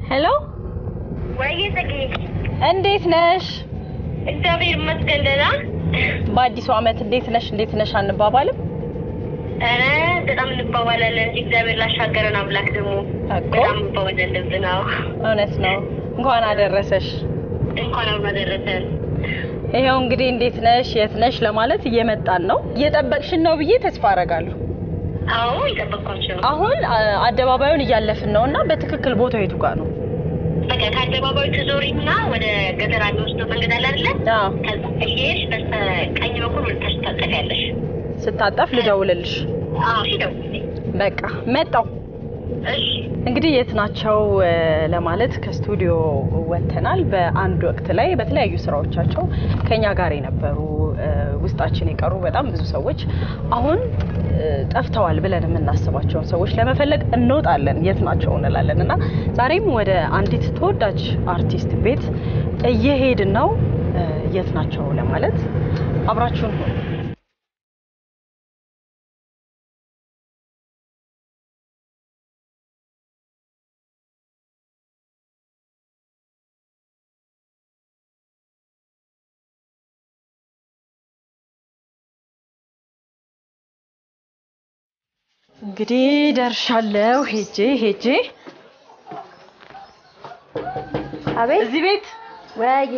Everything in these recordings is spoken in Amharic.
ሄሎ፣ ወይ ጽጌ፣ እንዴት ነሽ? እግዚአብሔር ይመስገን ደህና። በአዲሱ ዓመት እንዴት ነሽ? እንዴት ነሽ አንባባልም? ኧረ በጣም እንባባላለን እንጂ እግዚአብሔር ላሻገረን አምላክ ደግሞ እኮ በጣም እንባባላለን። ልብ ነው። እውነት ነው። እንኳን አደረሰሽ። እንኳን አብሮ አደረሰን። ይኸው እንግዲህ እንዴት ነሽ፣ የት ነሽ ለማለት እየመጣን ነው። እየጠበቅሽን ነው ብዬ ተስፋ አደርጋለሁ። አዎ የጠበቅኳቸው ነው። አሁን አ- አደባባዩን እያለፍን ነው እና በትክክል ቦታው የቱ ጋር ነው? በቃ ከአደባባዩ ትዞሪና ወደ ገጠር የሚወስደው መንገድ አለ አይደለ? አዎ፣ ከዛ እየሄድሽ በስተቀኝ በኩል ወደ ታች ታጠፊያለሽ። ስታጠፍ ልደውልልሽ። አዎ እሺ፣ ደውዪልኝ። በቃ መጣው። እሺ እንግዲህ የት ናቸው እ፣ ለማለት ከስቱዲዮ ወጥተናል። በአንድ ወቅት ላይ በተለያዩ ስራዎቻቸው ከኛ ጋር የነበሩ እ፣ ውስጣችን የቀሩ በጣም ብዙ ሰዎች አሁን እ፣ ጠፍተዋል ብለን የምናስባቸውን ሰዎች ለመፈለግ እንወጣለን። የት ናቸው እንላለን እና ዛሬም ወደ አንዲት ተወዳጅ አርቲስት ቤት እየሄድን ነው። እ፣ የት ናቸው ለማለት አብራችሁን ሁኑ። እንግዲህ ደርሻለሁ። ሄጄ ሄጄ አቤት እዚህ ቤት ወይዬ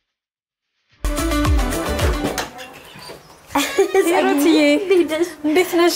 ሂሩትዬ እንዴት ነሽ?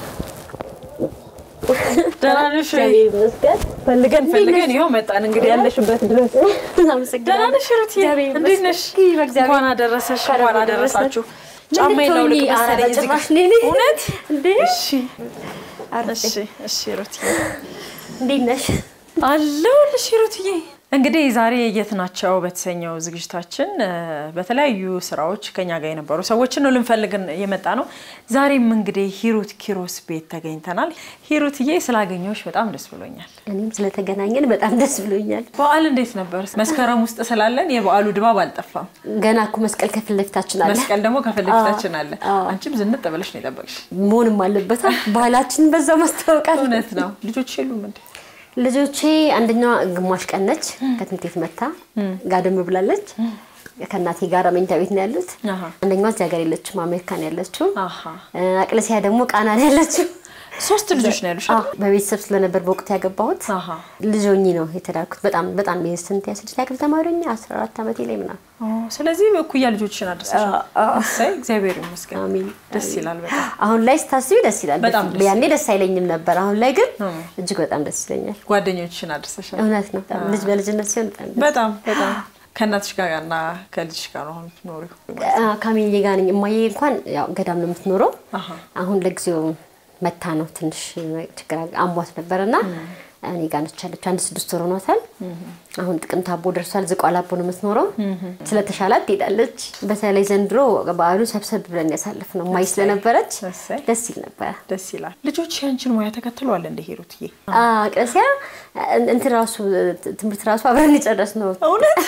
ደህና ነሽ ወይ? ይመስገን። ፈልገን ፈልገን ይኸው መጣን። እንግዲህ ያለሽበት ድረስ ደህና ነሽ ሂሩትዬ? እንዴት ነሽ? እንኳን አደረሰሽ፣ እንኳን አደረሳችሁ። ጫማዬን ላውልቅ መሰለኝ እዚህ ጋር። እውነት? እንዴ እሺ እሺ እሺ ሂሩትዬ እንዴት ነሽ? አለሁልሽ ሂሩትዬ። እንግዲህ ዛሬ የት ናቸው በተሰኘው ዝግጅታችን እ፣ በተለያዩ ስራዎች ከኛ ጋር የነበሩ ሰዎችን ነው ልንፈልግን የመጣ ነው። ዛሬም እንግዲህ ሂሩት ኪሮስ ቤት ተገኝተናል። ሂሩትዬ ስላገኘሁሽ በጣም ደስ ብሎኛል። እኔም ስለተገናኘን በጣም ደስ ብሎኛል። በዓል እንዴት ነበር? መስከረም ውስጥ ስላለን የበዓሉ ድባብ አልጠፋም። ገና እኮ መስቀል ከፊት ለፊታችን አለ መስቀል ደግሞ ከፊት ለፊታችን አለ። አዎ። አንቺም ዝንጥ ብለሽ ነው የጠበቅሽ። መሆንም አለበት። ባህላችንን በዛው ማስታወቃል። እውነት ነው። ልጆች የሉም እንዴ? ልጆቼ አንደኛዋ ግማሽ ቀን ነች ከትምህርት ቤት መታ ጋደም ብላለች። ከእናቴ ጋር መኝታ ቤት ነው ያሉት። አሃ። አንደኛዋ እዚህ ሀገር የለችም፣ አሜሪካ ነው ያለችው። አሃ። እ፣ አቅለሲያ ደግሞ ቃና ነው ያለችው። ሶስት ልጆች ነው ያሉሽ? አዎ፣ በቤተሰብ ስለነበር በወቅቱ ያገባሁት አሃ። ልጅ ሆኜ ነው የተዳርኩት። በጣም በጣም የስንት የስድስት ያክል ተማሪ ሆኜ አስራ አራት ዓመቴ ላይ ምናምን ኦ፣ ስለዚህ እኩያ ልጆችን አድርሰሻል። እሰይ እግዚአብሔር ይመስገን። አሜን። ደስ ይላል በጣም። አሁን ላይ ስታስቢ ደስ ይላል። በጣም በፊት- ደስ ያኔ ደስ አይለኝም ነበር። አሁን ላይ ግን እም። እጅግ በጣም ደስ ይለኛል። ጓደኞችሽን አድርሰሻል። እውነት ነው። ልጅ በልጅነት ሲሆን በጣም ደስ በጣም በጣም ከእናትሽ ጋር እና ከልጅሽ ጋር ነው አሁን የምትኖሪው? አ- ካሚዬ ጋር ነኝ። እማዬ እንኳን ያው ገዳም ነው የምትኖረው። አሃ። አሁን ለጊዜው መታ ነው ትንሽ ችግር አሟት ነበር እና እኔ ጋር ነች ያለችው። አንድ ስድስት ወር ሆኗታል። አሁን ጥቅምት አቦ ደርሷል። ዝቋላ አቦ ነው የምትኖረው። ስለተሻላት ትሄዳለች። በተለይ ዘንድሮ በዓሉ ሰብሰብ ብለን ያሳልፍ ነው እማዬ ስለነበረች እሰይ ደስ ይል ነበረ። ደስ ይላል። ልጆች ያንቺን ሙያ ተከትለዋል እንደ ሂሩትዬ? ቅርሲያ እንትን ራሱ ትምህርት ራሱ አብረን የጨረስ ነው። እውነት?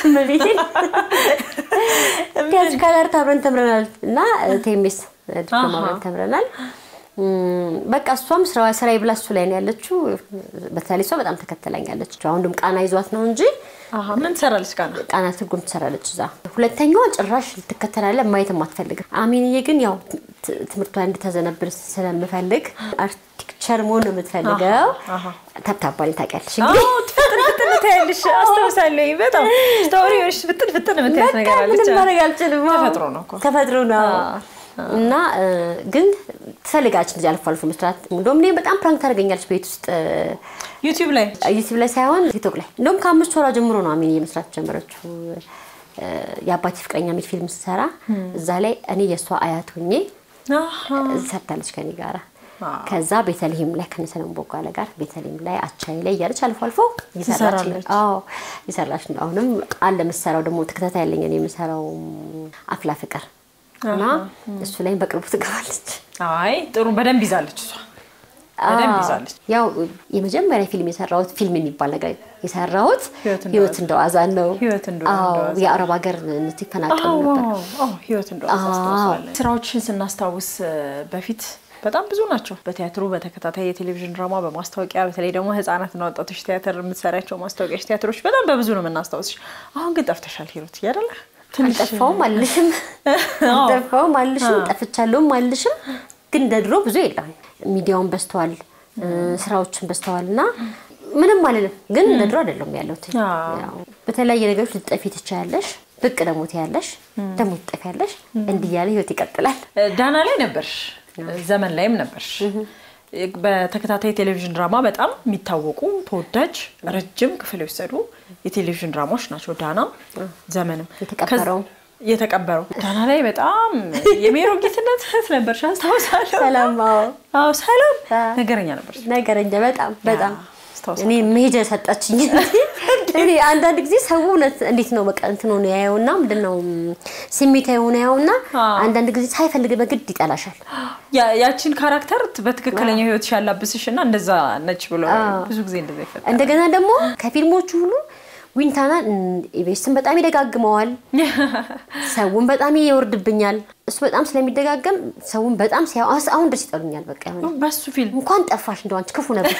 ቲያትሪካል አርት አብረን ተምረናል እና ቴሜስ ዲፕሎማ አሃ። አብረን ተምረናል። እም፣ በቃ እሷም ስራ ስራዬ ብላ እሱ ላይ ነው ያለችው። በተለይ እሷ በጣም ተከተላኛለች። አሁን ደም ቃና ይዟት ነው እንጂ አሃ። ምን ትሰራለች ጋር ነው? ቃና ትርጉም ትሰራለች እዛ። ሁለተኛዋ ጭራሽ ልትከተላለ ማየትም አትፈልግም። አሚንዬ ግን ያው ት- ትምህርቷ እንድታዘነብል ስለምፈልግ አርክቴክቸር መሆን ነው የምትፈልገው። አሃ። ተብታባኝ ታውቂያለሽ እንግዲህ አዎ ፍጥን ፍጥን ታያለሽ። አስታውሳለሁ። በጣም ስታወሪዎች ፍጥን ፍጥን የምታያት ነገር በቃ አለች። ምንም ማድረግ አልችልም። አዎ። ተፈጥሮ ነው እኮ። ተፈጥሮ ነው እና እ፣ ግን ትፈልጋለች እንደዚህ አልፎ አልፎ መስራት። እንደውም እኔ በጣም ፕራንክ ታደርገኛለች ቤት ውስጥ ዩቲዩብ ላይ ዩቲዩብ ላይ ሳይሆን ቲክቶክ ላይ። እንደውም ከአምስት ወራ ጀምሮ ነው አሚን የመስራት ጀመረችው። እ፣ የአባቴ ፍቅረኛ የሚል ፊልም ስትሰራ እዛ ላይ እኔ የእሷ አያት ሆኜ አሃ። ሰርታለች ከኔ ጋራ። አዎ። ከዛ ቤተልሔም ላይ ከነሰለም ቦጋለ ጋር ቤተልሔም ላይ አቻይ ላይ እያለች አልፎ አልፎ እየሰራች ትሰራለች። አዎ እየሰራች ነው። አሁንም አለ የምትሰራው ደግሞ ተከታታይ ያለኝ እኔ የምሰራው አፍላ ፍቅር እና እሱ ላይ በቅርቡ ትገባለች። አይ ጥሩ በደንብ ይዛለች እሷ በደንብ ይዛለች። ያው የመጀመሪያ ፊልም የሰራሁት ፊልም የሚባል ነገር የሰራሁት ህይወት እንደ ህይወት እንደ ዋዛ ነው። ህይወት እንደ አዎ ዋዛ። የአረብ ሀገር ይፈናቀሉ ነበር። ህይወት እንደዋዛ አስታውሳለን። ስራዎችን ስናስታውስ እ፣ በፊት በጣም ብዙ ናቸው። በቲያትሩ፣ በተከታታይ የቴሌቪዥን ድራማ፣ በማስታወቂያ በተለይ ደግሞ ህጻናትና ወጣቶች ቲያትር የምትሰሪያቸው ማስታወቂያዎች፣ ቲያትሮች በጣም በብዙ ነው የምናስታውስሽ። አሁን ግን ጠፍተሻል ሂሩት እያደለ አልጠፋውም አልልሽም፣ አልጠፋውም አልልሽም፣ ጠፍቻለሁም አልልሽም። ግን እንደ ድሮ ብዙ የለም። ሚዲያውን በዝተዋል፣ ስራዎችን በዝተዋል እና ምንም አልልም። ግን እንደ ድሮ አይደለም ያለሁት። ያው በተለያየ ነገሮች ልትጠፊ ትችያለሽ፣ ብቅ ደግሞ ትያለሽ፣ ደግሞ ትጠፊያለሽ። እንዲህ እያለ ህይወት ይቀጥላል። ዳና ላይ ነበርሽ፣ ዘመን ላይም ነበርሽ። በተከታታይ ቴሌቪዥን ድራማ በጣም የሚታወቁ ተወዳጅ ረጅም ክፍል የወሰዱ የቴሌቪዥን ድራማዎች ናቸው። ዳናም ዘመንም የተቀበረው የተቀበረው ዳና ላይ በጣም የሜሮ ጌትነት እህት ነበርሽ አስታውሳለሁ። ሰላም አዎ፣ አዎ ሰላም አዎ። ነገረኛ ነበርሽ። ነገረኛ በጣም በጣም አስታውሳለሁ። እኔ መሄጃ ሰጣችኝ። እኔ አንዳንድ ጊዜ ሰው እውነት እንዴት ነው በቃ እንትን ሆነ ያየውና ምንድን ነው ስሜታዊ ሆነ ያየውና አንዳንድ ጊዜ ሳይፈልግ በግድ ይጠላሻል። ያ- ያቺን ካራክተር በትክክለኛ ህይወትሽ ያላብስሽ እና እንደዛ ነች ብሎ ብዙ ጊዜ እንደዛ ይፈጠራል። እንደገና ደግሞ ከፊልሞቹ ሁሉ ዊንታና ኢቤስን በጣም ይደጋግመዋል። ሰውን በጣም ይወርድብኛል። እሱ በጣም ስለሚደጋገም ሰውን በጣም ሲያ አሁን ደስ ይጠሉኛል። በቃ የሆነ በሱ ፊልም እንኳን ጠፋሽ እንደው አንቺ ክፉ ነበር።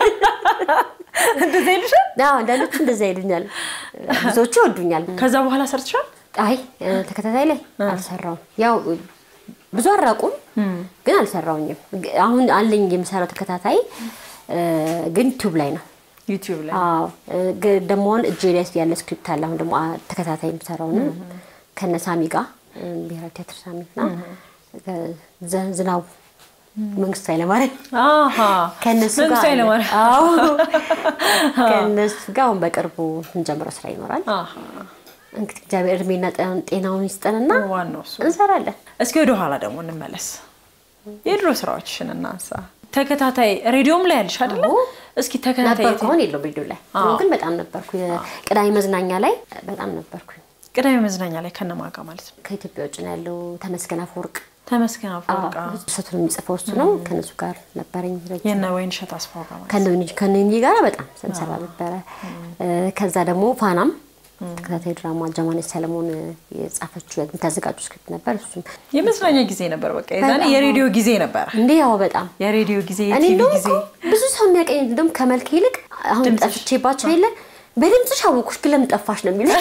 እንደዛ ይልሻል። አዎ አንዳንዶቹ እንደዛ ይሉኛል። ብዙዎቹ ይወዱኛል። ከዛ በኋላ ሰርትሻል። አይ ተከታታይ ላይ አልሰራውም። ያው ብዙ አራቁም ግን አልሰራውኝም። አሁን አለኝ የምሰራው ተከታታይ ግን ዩቲዩብ ላይ ነው። ዩቲዩብ ላይ አዎ ግ- ደግሞ አሁን እጄ ላይ ያለ ስክሪፕት አለ። አሁን ደግሞ አ- ተከታታይ የምሰራው ነው ከነ ሳሚ ጋር ብሔራዊ ቲያትር ሳሚ እና ዘ- ዝናቡ መንግስቱ ኃይለማርያም አሃ ከእነሱ ጋር መንግስቱ ኃይለማርያም። አዎ ከእነሱ ጋር አሁን በቅርቡ እንጀምረው ስራ ይኖራል። አሃ እንግዲህ እግዚአብሔር እድሜና ጤና- ጤናውን ይስጠንና ዋናው እሱ። እንሰራለን። እስኪ ወደ ኋላ ደግሞ እንመለስ። የድሮ ስራዎችሽን እናንሳ። ተከታታይ ሬዲዮም ላይ ያልሽ አይደለ? አዎ። እስኪ ተከታታይ ነበርኩ አሁን የለውም ሬዲዮ ላይ ድሮ ግን በጣም ነበርኩ። የቅዳሜ መዝናኛ ላይ በጣም ነበርኩኝ። ቅዳሜ መዝናኛ ላይ ከነማጋ ማለት ነው። ከኢትዮጵያ ውጭ ነው ያለው ተመስገን አፈወርቅ ተመስገን አፈወርቅ ሰቱን የሚጽፈው እሱ ነው። ከነሱ ጋር ነበረኝ ረጅም የነ ወይንሸት አስፋው ጋር ማለት ነው። ከነኝ ከነኝ ጋር በጣም ስንሰራ ነበረ። ከዛ ደግሞ ፋናም ተከታታይ ድራማ ጀማነች ሰለሞን የጻፈችው የምታዘጋጁ ስክሪፕት ነበር። እሱም የመዝናኛ ጊዜ ነበር። በቃ የዛኔ የሬዲዮ ጊዜ ነበር። እንዴ ያው በጣም የሬዲዮ ጊዜ፣ እኔ የቲቪ እንደውም ጊዜ እኮ ብዙ ሰው የሚያቀኝ እንደውም ከመልክ ይልቅ አሁን ድምፅሽ። ጠፍቼባቸው የለ በድምፅሽ አወኩሽ ግን ለምን ጠፋሽ ነው የሚለው።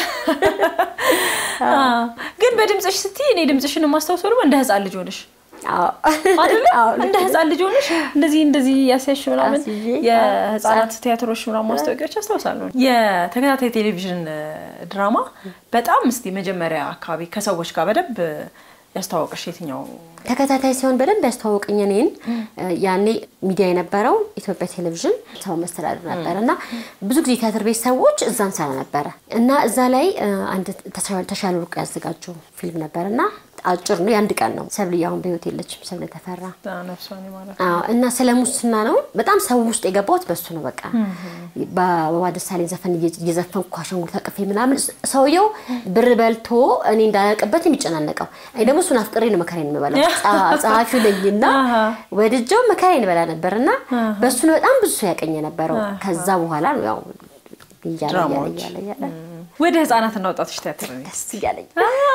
አዎ። ግን በድምፅሽ ስትይ እኔ ድምፅሽን የማስታውሰው ደግሞ እንደ ህፃን ልጅ ሆነሽ አዎ አይደለ? አዎ፣ እንደ ህፃን ልጅ ሆነሽ እንደዚህ እንደዚህ ያሳይሽ ምናምን አስይዤ፣ የህፃናት ቲያትሮች ምናምን ማስታወቂያዎች አስታውሳለሁ። የተከታታይ ቴሌቪዥን ድራማ በጣም እስቲ መጀመሪያ አካባቢ ከሰዎች ጋር በደንብ ያስተዋወቀሽ የትኛው? ተከታታይ ሲሆን በደንብ ያስተዋወቀኝ እኔን ያኔ ሚዲያ የነበረው ኢትዮጵያ ቴሌቪዥን ሰው መስተዳድር ነበር እና ብዙ ጊዜ ቲያትር ቤት ሰዎች እዛ እንሰራ ነበረ እና እዛ ላይ እ፣ አንድ ተሻ- ተሻለ ወርቁ ያዘጋጀው ፊልም ነበር እና አጭር ነው፣ የአንድ ቀን ነው። ሰብለ አሁን በህይወት የለችም። ሰብለ ተፈራ ነፍሷን ማለት አዎ፣ እና ስለ ሙስና ነው። በጣም ሰው ውስጥ የገባሁት በሱ ነው። በቃ በአበባ ደሳለኝ ዘፈን እየ- እየዘፈንኩ አሻንጉሊት አቅፌ ምናምን ሰውየው ብር በልቶ እኔ እንዳያውቅበት የሚጨናነቀው እኔ ደግሞ እሱን አፍቅሬ ነው መከራዬን የምበላው። ጸ- ጸሐፊው ነኝና ወድጀው መከራዬን እበላ ነበር እና በሱ ነው በጣም ብዙ ሰው ያቀኝ የነበረው። ከዛ በኋላ ነው ያው እያለ እያለ ድራማዎች። እያለ እያለ ወደ ህፃናትና ወጣቶች ቲያትር ነው። ደስ እያለኝ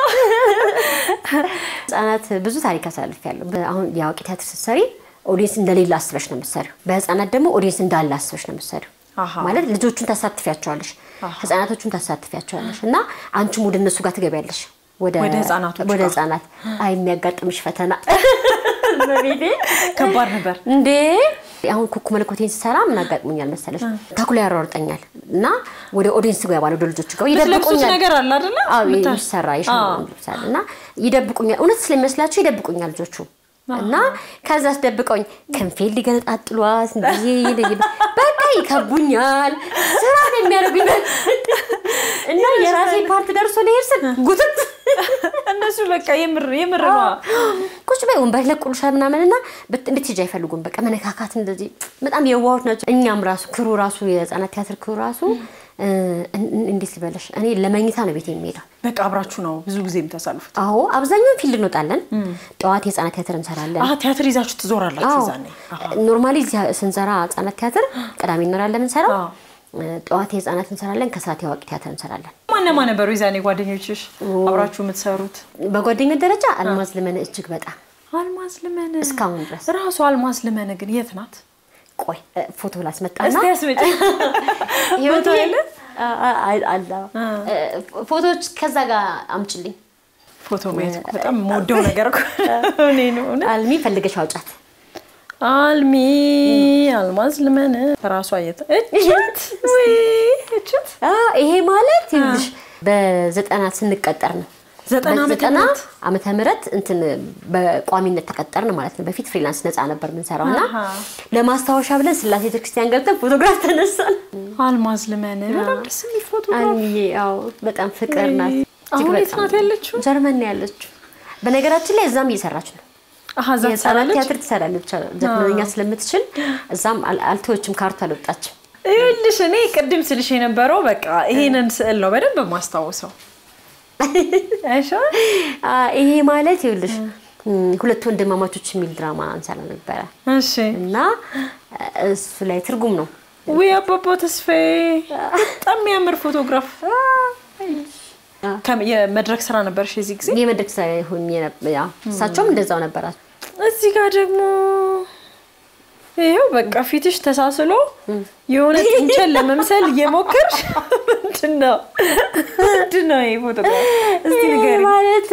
ህጻናት ብዙ ታሪክ አሳልፊያለሁ። አሁን የአዋቂ ቲያትር ስትሰሪ ኦዲየንስ እንደሌለ አስበሽ ነው የምትሰሪው። በህፃናት ደግሞ ኦዲየንስ እንዳለ አስበሽ ነው የምትሰሪው። አሃ። ማለት ልጆቹን ታሳትፊያቸዋለሽ፣ ህጻናቶቹን ታሳትፊያቸዋለሽ እና አንቺም ወደ እነሱ ጋር ትገቢያለሽ። ወደ ህፃናቶቹ ወደ ጋር። ህጻናት አይ የሚያጋጥምሽ ፈተና በቤቴ ከባድ ነበር። እንዴ አሁን ኩኩ መለኮቴን ስሰራ ምን አጋጥሞኛል መሰለሽ? ተኩላ ያሯርጠኛል እና ወደ ኦዲየንስ ገባል ወደ ልጆች ጋር የምትለብሱት ይደብቁኛል ነገር አለ አይደለ? አዎ ምታ- የሚሰራ የሸማ ልብሳል እና ይደብቁኛል። እውነት ስለሚመስላቸው ይደብቁኛል ልጆቹ እና ከዛ አስደብቀውኝ ክንፌን ሊገነጣጥሏት እንደዚህ በቃ ይከቡኛል። ስራ ነው የሚያደርጉኝ እና የራሴ ፓርት ደርሶ ሊሄድ ስል ጉትት እነሱ በቃ የምር የምር ነው። ቁጭ በይ ወንበር ለቁልሻል ምናምን እና ብት- እንድትሄጂ አይፈልጉም። በቃ መነካካት እንደዚህ በጣም የዋሆች ናቸው። እኛም ራሱ ክሩ ራሱ የህፃናት ቲያትር ክሩ ራሱ እ፣ እን- እንዴት ልበለሽ እኔ ለመኝታ ነው ቤት የሚሄደው በቃ አብራችሁ ነው ብዙ ጊዜ የምታሳልፉት። አዎ አብዛኛውን ፊልድ እንወጣለን። ጠዋት የህፃናት ቲያትር እንሰራለን። አሀ ቲያትር ይዛችሁ ትዞራላችሁ አዎ ዛኔ። ኖርማሊ እዚህ ስንሰራ ህጻናት ቲያትር ቅዳሜ እንኖራለን የምንሰራው። አዎ። ጠዋት የህፃናት እንሰራለን፣ ከሰዓት የአዋቂ ቲያትር እንሰራለን። ማነማ ነበሩ የዛኔ ጓደኞችሽ አብራችሁ የምትሰሩት? በጓደኝነት ደረጃ አልማዝ ልመነ እጅግ በጣም አልማዝ ልመን እስካሁን ድረስ ራሱ አልማዝ ልመን ግን የት ናት? ቆይ እ፣ ፎቶ ላስመጣና እስቲ ያስመጪ። ህይወት ፎቶ አለ? አለ እ፣ ፎቶዎች ከዛ ጋር አምጭልኝ ፎቶ ማየት እኮ በጣም የምወደው ነገር እኮ እኔ ነው እውነት። አልሚ ፈልገሽ አውጫት አልሚ አልማዝ ልመን ራሷ የት እችት ወይ እችት አ፣ ይሄ ማለት ይኸውልሽ በዘጠና ስንቀጠር ነው ዘጠና ዓመተ በዘጠና ምህረት? ዓመተ ምህረት እንትን በቋሚነት ተቀጠርን ማለት ነው። በፊት ፍሪላንስ ነፃ ነበር የምንሰራው እና አሃ። ለማስታወሻ ብለን ስላሴ ቤተክርስቲያን ገብተን ፎቶግራፍ ተነሳን። አልማዝ ልመን በጣም ደስ የሚል ፎቶ አልሚዬ ያው በጣም ፍቅር ናት። እጅግ አሁን የት በጣም ናት ያለችው? ጀርመን ነው ያለችው። በነገራችን ላይ እዛም እየሰራች ነው። አሀ እዛ የህፃናት ትሰራለች። ቲያትር ትሰራለች። ጀርመንኛ ስለምትችል እዛም አል- አልተወችም፣ ካርቱ አልወጣችም። ይኸውልሽ እኔ ቅድም ስልሽ የነበረው በቃ ይሄንን ስዕል ነው በደንብ የማስታውሰው። አይሻ አ፣ ይሄ ማለት ይኸውልሽ እም፣ ሁለት ወንድማማቾች የሚል ድራማ እንሰራ ነበረ እሺ እና እሱ ላይ ትርጉም ነው ውይ አባባ ተስፋዬ በጣም የሚያምር ፎቶግራፍ ከም- የመድረክ ስራ ነበርሽ የዚህ ጊዜ የመድረክ ስራ ሆኜ ነበር። ያው እሳቸውም እንደዛው ነበራቸው። እዚህ ጋር ደግሞ ይኸው በቃ ፊትሽ ተሳስሎ የሆነ ጥንቸል ለመምሰል እየሞከርሽ ምንድን ነው ምንድን ነው ይሄ ፎቶግራፍ እስቲ ይሄ ንገሪኝ ማለት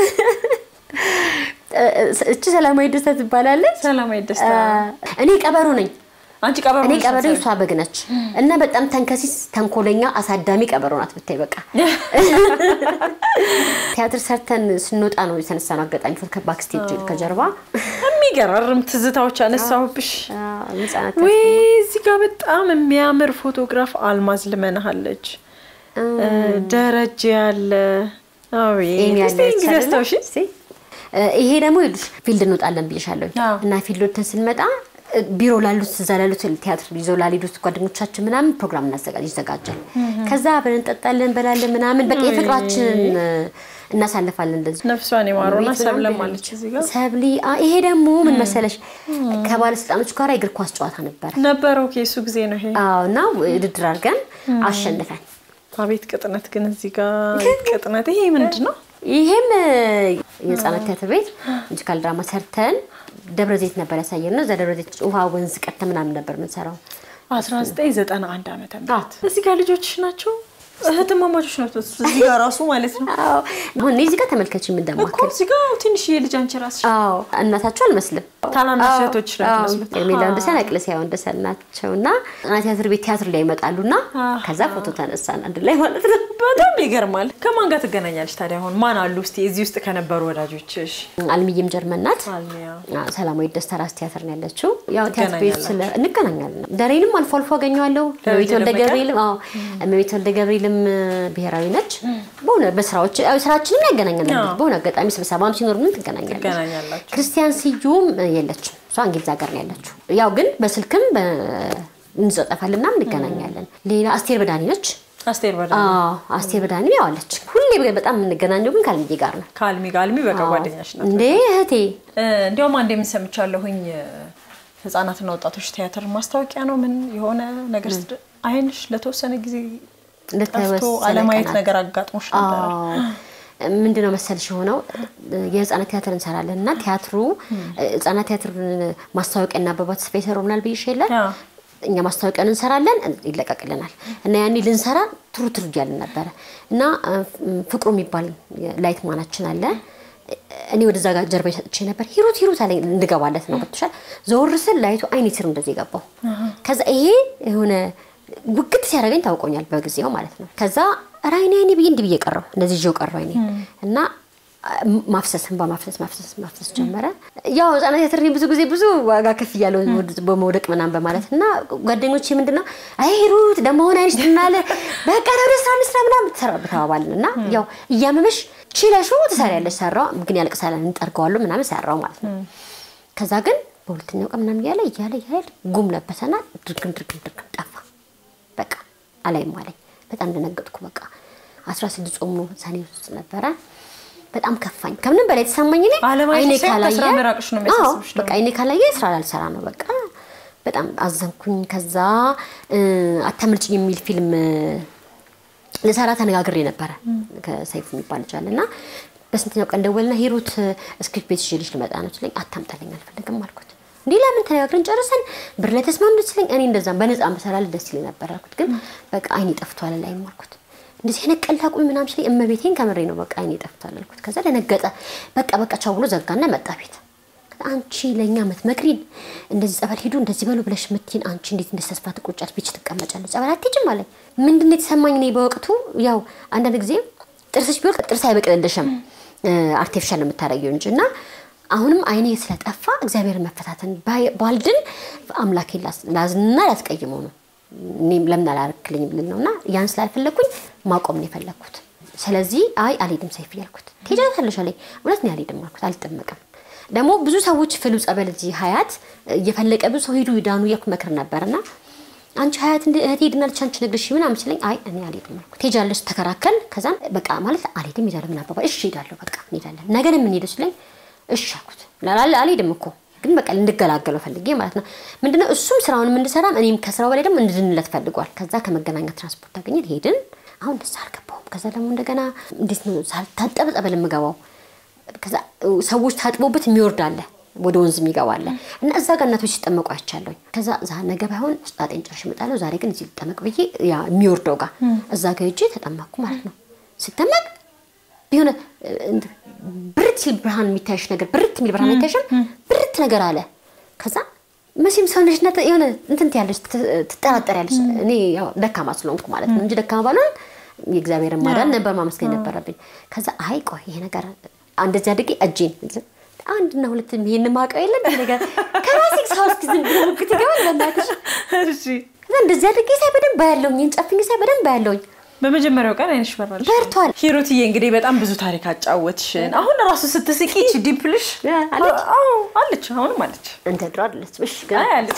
እቺ ሰላማዊ ደስታ ትባላለች። ሰላማዊ ደስታ እኔ ቀበሮ ነኝ። አንቺ ቀበሮ እኔ ነሽ ቀበሮ መሰለኝ። እሷ በግ ነች እና በጣም ተንከሲስ ተንኮለኛ አሳዳሚ ቀበሮ ናት ብታይ በቃ ቲያትር ሰርተን ስንወጣ ነው የተነሳ ነው አጋጣሚ ፎቶ ባክስቴጅ ከጀርባ የሚገራርም ትዝታዎች አነሳሁብሽ ህጻናት ወይ እዚህ ጋር በጣም የሚያምር ፎቶግራፍ አልማዝ ልመናሃለች ደረጀ ያለ አቤት ኤሚ እስቲ ያለች ጊዜ አይደለ? አስታውሺ እስቲ። እ፣ ይሄ ደግሞ ይኸውልሽ ፊልድ እንወጣለን ብዬሻለሁ አዎ። እና ፊልድ ወጥተን ስንመጣ እ፣ ቢሮ ላሉት እዛ ላሉት ቲያትር ይዘው ላልሄዱት ጓደኞቻችን ምናምን ፕሮግራም እናዘጋጅ ይዘጋጃል። ከዛ አብረን እንጠጣለን፣ እንበላለን ምናምን በቃ የፍቅራችንን እ፣ እናሳልፋለን እንደዚህ ነፍሷን የማረውና ቤት ሰብለም ምናምን አለች እዚህ ጋር ሰብሊ አ፣ ይሄ ደግሞ ምን መሰለሽ ከባለስልጣኖች ጋር የእግር ኳስ ጨዋታ ነበረ። ነበረው የሱ ጊዜ ነው ይሄ አዎ እና ውድድር አድርገን አሸንፈን አቤት ቅጥነት ግን እዚህ ጋር ቅጥነት ይሄ ምንድን ነው ይሄም እ፣ የህፃናት ቲያትር ቤት ሙዚካል ድራማ ሰርተን ደብረ ዘይት ነበር ያሳየን ነው። እዛ ደብረ ዘይት ውሃ ወንዝ ቀድተን ምናምን ነበር የምንሰራው። 1991 ዓመተ ምህረት እዚህ ጋር ልጆችሽ ናቸው እህትማማቾች ናቸው እዚህ ጋር ራሱ ማለት ነው አዎ አሁን እኔ እዚህ ጋር ተመልከች እኮ እንደማከል እዚህ ጋር ትንሽዬ ልጅ አንቺ ራስሽ አዎ እናታቸው አልመስልም። ታናናሽ እህቶችሽ ናቸው የሚመስሉት። ሜላ ወንደሰን አቅለሲያ ወንደሰን ናቸው እና ህፃናት ቲያትር ቤት ቲያትር ላይ ይመጣሉ እና አሃ። ከዛ ፎቶ ተነሳን አንድ ላይ ማለት ነው። በጣም ይገርማል ከማን ጋር ትገናኛለች ታዲያ አሁን ማን አሉ እስቲ እዚህ ውስጥ ከነበሩ ወዳጆችሽ አልሚዬም ጀርመን ናት። አልሚያ አዎ፣ ሰላማዊ ደስታ ራስ ቲያትር ነው ያለችው። ያው ቲያትር ቤት ስለ እንገናኛለን። ደሬንም አልፎ አልፎ አገኘዋለሁ። እመቤት ወልደ ደመቀ? ገብርኤልም አዎ፣ እመቤት ወልደ ገብርኤልም እ፣ ብሔራዊ ነች። በሆነ በስራዎች ያው ስራችንም ያገናኛለን። አዎ። በሆነ አጋጣሚ ስብሰባም ሲኖር ምን ትገናኛለች። ትገናኛላችሁ ክርስቲያን ስዩም እ፣ የለችም። እሷ እንግሊዝ ሀገር ነው ያለችው። ያው ግን በስልክም በ- እንጻጻፋለን ምናምን እንገናኛለን። ሌላ አስቴር በዳኒ ነች። አስቴር በዳ አዎ አስቴር በዳኒ ያው አለች። ሁሌ በጣም የምንገናኘው ግን ከአልሚዬ ጋር ነው። ከአልሚ ጋር አልሚ በቃ ጓደኛሽ ናት እንዴ እህቴ እ፣ እንዲያውም አንድ የምሰምቻለሁኝ ህጻናትና ወጣቶች ቲያትር ማስታወቂያ ነው ምን የሆነ ነገር ስድ- አይንሽ ለተወሰነ ጊዜ ጠፍቶ ለተወሰነ አለማየት ቀናት ነገር አጋጥሞሽ ነበረ ምንድነው መሰልሽ የሆነው የህፃናት ቲያትር እንሰራለን እና ቲያትሩ ህፃናት ቲያትር ማስታወቂያና አበባ ተስፋ ይሰሩናል ብዬሽ የለ አዎ። እኛ ማስታወቂያን እንሰራለን ይለቀቅልናል እና ያኔ ልንሰራ ትሩ ትሩ እያልን ነበረ እና እ፣ ፍቅሩ የሚባል ላይት ማናችን አለ እኔ ወደዛ ጋር ጀርባ ሰጥቼ ነበር ሂሩት ሂሩት አለኝ እንድገባለት ነው ገብቶሻል ዘወር ስል ላይቱ አይኔ ስር እንደዚህ የገባው ከዛ ይሄ የሆነ ውግት ሲያደርገኝ ታውቆኛል በጊዜው ማለት ነው ከዛ ኧረ አይኔ አይኔ ብዬ እንዲህ ብዬ ቀረው እንደዚህ ይዤው ቀረው አይኔ እና ማፍሰስ እንባ ማፍሰስ ማፍሰስ ማፍሰስ ጀመረ። ያው ህጻናት ቲያትር እኔ ብዙ ጊዜ ብዙ ዋጋ ከፍ እያለው በመውደቅ ምናምን በማለት እና ጓደኞቼ ምንድን ነው አይ ሂሩት ደግሞ ሆነ አይንሽ ትናለ በቃ ወደ ስራ እንስራ ምናምን ተሰራ ተባባልን እና ያው እያመመሽ ችለሹ ትሰሪያለሽ ሰራው ግን ያልቅሳል እንጠርገዋለሁ ምናምን ሰራው ማለት ነው። ከዛ ግን በሁለተኛው ቀን ምናምን እያለ እያለ እያለ ጉም ለበሰና ድርግም ድርግም ድርግም ጠፋ። በቃ አላይም አለኝ። በጣም ደነገጥኩ። በቃ አስራ ስድስት ጾም ነው ሰኔ ውስጥ ነበረ። በጣም ከፋኝ። ከምንም በላይ የተሰማኝ እኔ አለማየት አይኔ ሳይሆን ካላየ ከስራ መራቅሽ ነው የሚያሳስብሽ አዎ፣ በቃ አይኔ ካላየ ስራ ላልሰራ ነው። በቃ በጣም አዘንኩኝ። ከዛ እ፣ አታምልጭኝ የሚል ፊልም ልሰራ ተነጋግሬ ነበረ ከሰይፉ የሚባል ልጅ አለ እና በስንተኛው ቀን ደወልና ሂሩት እስክሪፕት ቤት ይዤልሽ ልመጣ ነው ስለኝ አታምጣልኝ አልፈልግም አልኩት። እንዲህ ለምን ተነጋግረን ጨርሰን ብር ላይ ተስማምተን ስለኝ እኔ እንደዛ በነፃ መሰላል ደስ ይለኝ ነበር አልኩት። ግን በቃ አይኔ ጠፍቷል ላይም አልኩት። እንደዚህ አይነት ቀልድ አቁሚ ምናምን ሲለኝ እመቤቴን ከምሬ ነው በቃ አይኔ ጠፍቷል አልኩት። ከዛ ደነገጠ። በቃ በቃ ቻው ብሎ ዘጋና መጣ ቤት አንቺ ለእኛ ምትመክሪን እንደዚህ ጸበል ሂዱ እንደዚህ በሉ ብለሽ ምትይን አንቺ እንዴት እንደ ተስፋ ትቆጫለሽ? ቤች ትቀመጫለሽ፣ ጸበል አትሄጂም አለኝ። ምንድን ነው የተሰማኝ እኔ በወቅቱ ያው አንዳንድ ጊዜ ጥርስሽ ቢወልቅ ጥርስ አይበቅልልሽም አርቲፊሻል ነው የምታደርጊው እንጂ እና አሁንም አይኔ ስለጠፋ እግዚአብሔርን መፈታተን ባልድን አምላኬ ላዝንና ላስቀይመው ነው እኔም ለምን አላረክልኝም ልል ነው እና ያን ስላልፈለግኩኝ ማቆም ነው የፈለግኩት። ስለዚህ አይ አልሄድም ሰይፍ እያልኩት ትሄጃለሽ አለኝ። እውነት ነው አልሄድም አልኩት። አልጠመቅም ደግሞ ብዙ ሰዎች ፍሉ ጸበል እዚህ ሀያት እየፈለቀ ብዙ ሰው ሂዱ ዳኑ እያልኩ መክር ነበርና አንቺ ሀያት እህቴ ሄድናለች አንቺ ነግርሽ ምናምን ሲለኝ አይ እኔ አልሄድም አልኩት። ትሄጃለሽ ተከራከል። ከዛም በቃ ማለት አልሄድም ሄዳለሁ ምን አባባል እሺ ሄዳለሁ በቃ እንሄዳለን ነገ ነው የምንሄደው ሲለኝ እሺ አልኩት። ላላለ አልሄድም እኮ ግን በቃ እንድገላገለው ፈልጌ ማለት ነው። ምንድነው እሱም ስራውንም እንድሰራም እኔም ከስራው በላይ ደግሞ እንድንለት ፈልጓል። ከዛ ከመገናኛ ትራንስፖርት አገኘን ሄድን። አሁን ደስ አልገባውም። ከዛ ደግሞ እንደገና እንዴት ነው ሳልታጠብ ጸበል የምገባው ከዛ ሰዎች ታጥቦበት የሚወርድ አለ ወደ ወንዝ የሚገባ አለ እና እዛ ጋር እናቶች ሲጠመቁ አይቻለሁኝ። ከዛ ዛ ነገ ባይሆን ጣጤን ጨርሼ እመጣለሁ፣ ዛሬ ግን እዚህ ልጠመቅ ብዬ ያ የሚወርደው ጋር እዛ ጋር ሄጄ ተጠመቅኩ ማለት ነው። ስጠመቅ የሆነ ብርት ሲል ብርሃን የሚታይሽ ነገር ብርት የሚል ብርሃን አይታይሽም? ብርት ነገር አለ። ከዛ መቼም ሰውነሽነት የሆነ እንትን ያለሽ ትጠራጠሪያለሽ። እኔ ያው ደካማ ስለሆንኩ ማለት ነው እንጂ ደካማ ባልሆን የእግዚአብሔርን ማዳን ነበር ማመስገን ነበረብኝ። ከዛ አይ ቆይ ይሄ ነገር እንደዚህ አድርጌ እጄን አንድና ሁለት ይሄን ማውቀው የለም ይሄ ነገር ከራሴ ሰው እስኪ ዝም ብሎ ሙግት ይገባል። በእናትሽ እሺ ከዛ እንደዚህ አድርጌ ሳይ በደንብ አያለሁኝ፣ ይሄን ጨፍኝ ሳይ በደንብ አያለሁኝ። በመጀመሪያው ቀን አይንሽ በራል በርቷል። ሂሩትዬ እንግዲህ በጣም ብዙ ታሪክ አጫወትሽን። አሁን ራሱ ስትስቂ ይቺ ዲምፕልሽ አለች? አዎ አለች፣ አሁንም አለች። እንደ ድሮ አይደለችም። እሺ ግን አይ አለች።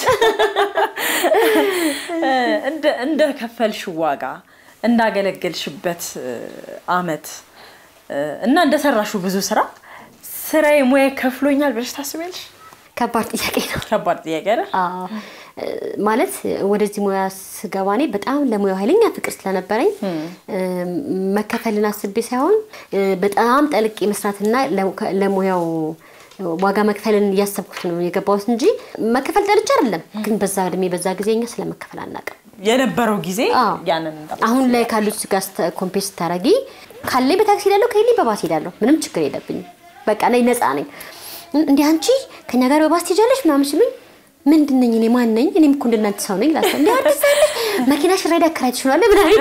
እንደ እንደ ከፈልሽው ዋጋ እንዳገለገልሽበት አመት እና እንደሰራሽው ብዙ ስራ ስራዬ ሙያ ከፍሎኛል ብለሽ ታስቢያለሽ? ከባድ ጥያቄ ነው። ከባድ ጥያቄ አይደል? አዎ ማለት ወደዚህ ሙያ ስገባ እኔ በጣም ለሙያው ኃይለኛ ፍቅር ስለነበረኝ መከፈልን አስቤ ሳይሆን በጣም ጠልቄ መስራትና ለሙያው ዋጋ መክፈልን እያሰብኩት ነው የገባሁት እንጂ መከፈል ጠልቼ አይደለም። ግን በዛ እድሜ በዛ ጊዜ እኛ ስለመከፈል አናውቅም። የነበረው ጊዜ አዎ። ያንን እንዳ አሁን ላይ ካሉት ጋር ኮምፔር ስታደርጊ ካለኝ በታክሲ ሄዳለሁ፣ ከሌለኝ በባስ ሄዳለሁ። ምንም ችግር የለብኝም። በቃ ላይ ነፃ ነኝ። እንዲህ አንቺ ከኛ ጋር በባስ ትሄጃለሽ ምናምን ሲሉኝ ምንድን ነኝ እኔ ማን ነኝ? እኔም እኮ እንደናንተ ሰው ነኝ ላቸው እንዲ አዲስ አለሽ መኪናሽ ራይድ አከራይተሽ ነው አለ ምናምን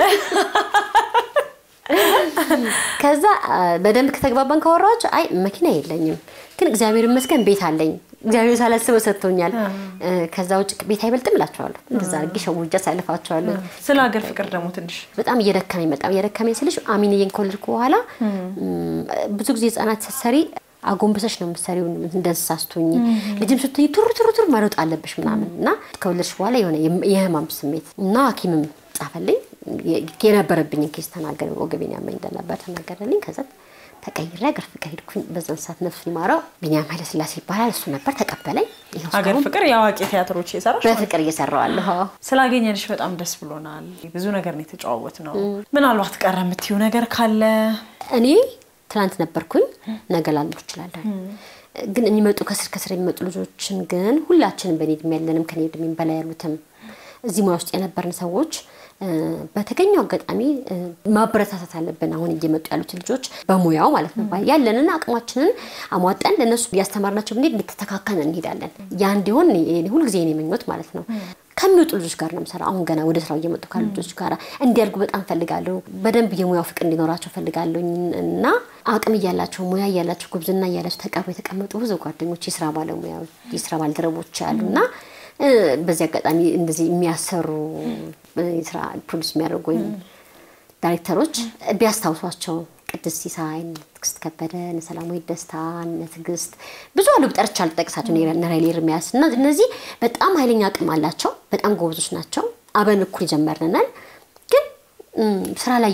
ከዛ በደንብ ከተግባባን ካወራኋቸው አይ መኪና የለኝም፣ ግን እግዚአብሔር ይመስገን ቤት አለኝ። እግዚአብሔር ሳላስበው ሰጥቶኛል። ከዛ ውጭ ቤት አይበልጥም እላቸዋለሁ። እንደዛ አድርጌ ሸውጃ ሳልፋቸዋለሁ። ስለ ሀገር ፍቅር ደግሞ ትንሽ በጣም እየደከመኝ በጣም እየደከመኝ ስልሽ አሚንዬን ከወለድኩ በኋላ ብዙ ጊዜ ህጻናት ስትሰሪ አጎንበሰሽ ነው የምትሰሪው እንደ እንስሳ ስትሆኚ ልጅም ስትሆኚ ቱር ቱር ቱር መሮጥ አለብሽ ምናምን እና ከወለድሽ በኋላ የሆነ የህማም ስሜት እና ሐኪምም ጻፈልኝ የነበረብኝን ኬስ ተናገረ። ወገቤን ያመኝ እንደነበር ተናገረልኝ። ከዛ ተቀይሬ ሀገር ፍቅር ሄድኩኝ። በዛን ሰዓት ነፍሱ ይማረው ቢኒያም ኃይለስላሴ ይባላል። እሱ ነበር ተቀበለኝ። ይኸው ሀገር እስካሁን ፍቅር የአዋቂ ቲያትሮች የሰራሽ በፍቅር እየሰራዋለሁ። አዎ። ስላገኘንሽ በጣም ደስ ብሎናል። ብዙ ነገር ነው የተጨዋወት ነው። ምናልባት ቀረ የምትይው ነገር ካለ እኔ ትናንት ነበርኩኝ፣ ነገ ላልኖር እችላለሁ። ግን የሚመጡ ከስር ከስር የሚመጡ ልጆችን ግን ሁላችንም በእኔ እድሜ ያለንም ከኔ እድሜም በላይ ያሉትም እዚህ ሙያ ውስጥ የነበርን ሰዎች እ፣ በተገኘው አጋጣሚ እ፣ ማበረታታት አለብን። አሁን እየመጡ ያሉት ልጆች በሙያው ማለት ነው ያለንን አቅማችንን አሟጠን ለእነሱ እያስተማርናቸው ብንሄድ እንድትተካከን እንሄዳለን። ያ እንዲሆን እኔ- ሁልጊዜ የኔ ምኞት ማለት ነው። ከሚወጡ ልጆች ጋር ነው የምሰራው። አሁን ገና ወደ ስራው እየመጡ ካሉ ልጆች ጋር እንዲያድጉ በጣም ፈልጋለሁ። በደንብ የሙያው ፍቅር እንዲኖራቸው ፈልጋለሁ እና አቅም እያላቸው ሙያ እያላቸው ጉብዝና እያላቸው ተቀርበው የተቀመጡ ብዙ ጓደኞች፣ የስራ ባለሙያዎች፣ የስራ ባልደረቦች አሉ እና እ፣ በዚህ አጋጣሚ እንደዚህ የሚያሰሩ እ፣ የስራ ፕሮዲስ የሚያደርጉ ወይም ዳይሬክተሮች ቢያስታውሷቸው ቅድስት ሲሳይ፣ እነ ትዕግስት ከበደ፣ እነ ሰላማዊት ደስታ፣ እነ ትዕግስት ብዙ አሉ። ብጠርቻ አልጠቅሳቸው እነ ራይሌ ኤርሚያስ እና እነዚህ በጣም ኃይለኛ አቅም አላቸው። በጣም ጎበዞች ናቸው። አብረን እኩል ጀመርነናል። ግን እም፣ ስራ ላይ የሉም።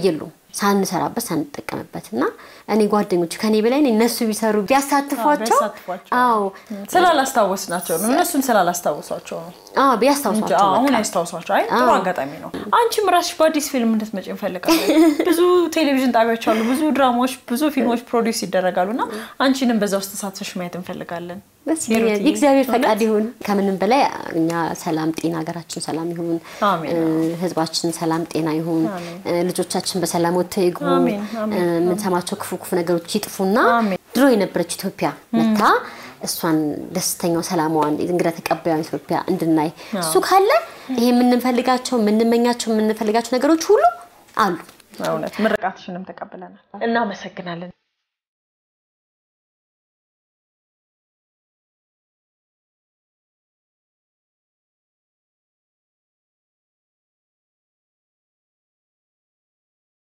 ሳንሰራበት ሳንጠቀምበት እና እኔ ጓደኞች ከኔ በላይ እነሱ ቢሰሩ ቢያሳትፏቸው ቢያሳትፏቸው። አዎ ስላላስታወስናቸው ነው። እነሱን ስላላስታወሷቸው ነው አዎ እንጂ ቢያስታውሷቸው አሁን በቃ። ያስታውሷቸው። አይ ጥሩ አጋጣሚ ነው። አንቺም ራስሽ በአዲስ ፊልም እንድትመጪ እንፈልጋለን። ብዙ ቴሌቪዥን ጣቢያዎች አሉ፣ ብዙ ድራማዎች፣ ብዙ ፊልሞች ፕሮዲውስ ይደረጋሉ እና አንቺንም በዛ ውስጥ ተሳትፈሽ ማየት እንፈልጋለን። ደስ ይለኛል። ሂሩትዬ፣ የእግዚአብሔር እውነት? ፈቃድ ይሁን። ከምንም በላይ እኛ ሰላም ጤና፣ ሀገራችን ሰላም ይሁን፣ አሜን። እ፣ ህዝባችን ሰላም ጤና ይሁን፣ እ፣ ልጆቻችን በሰላም ወጥተው ይግቡ፣ አሜን፣ አሜን። እ፣ የምንሰማቸው ክፉ ክፉ ነገሮች ይጥፉና አሜን። ድሮ የነበረች ኢትዮጵያ መታ እሷን ደስተኛው ሰላማዋን እንግዳ ተቀባዩን ኢትዮጵያ እንድናይ እሱ ካለ ይሄ የምንፈልጋቸው የምንመኛቸው የምንፈልጋቸው ነገሮች ሁሉ አሉ። እውነት ምርቃትሽንም ተቀብለናል። እናመሰግናለን።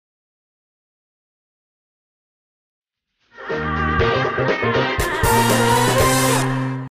Thank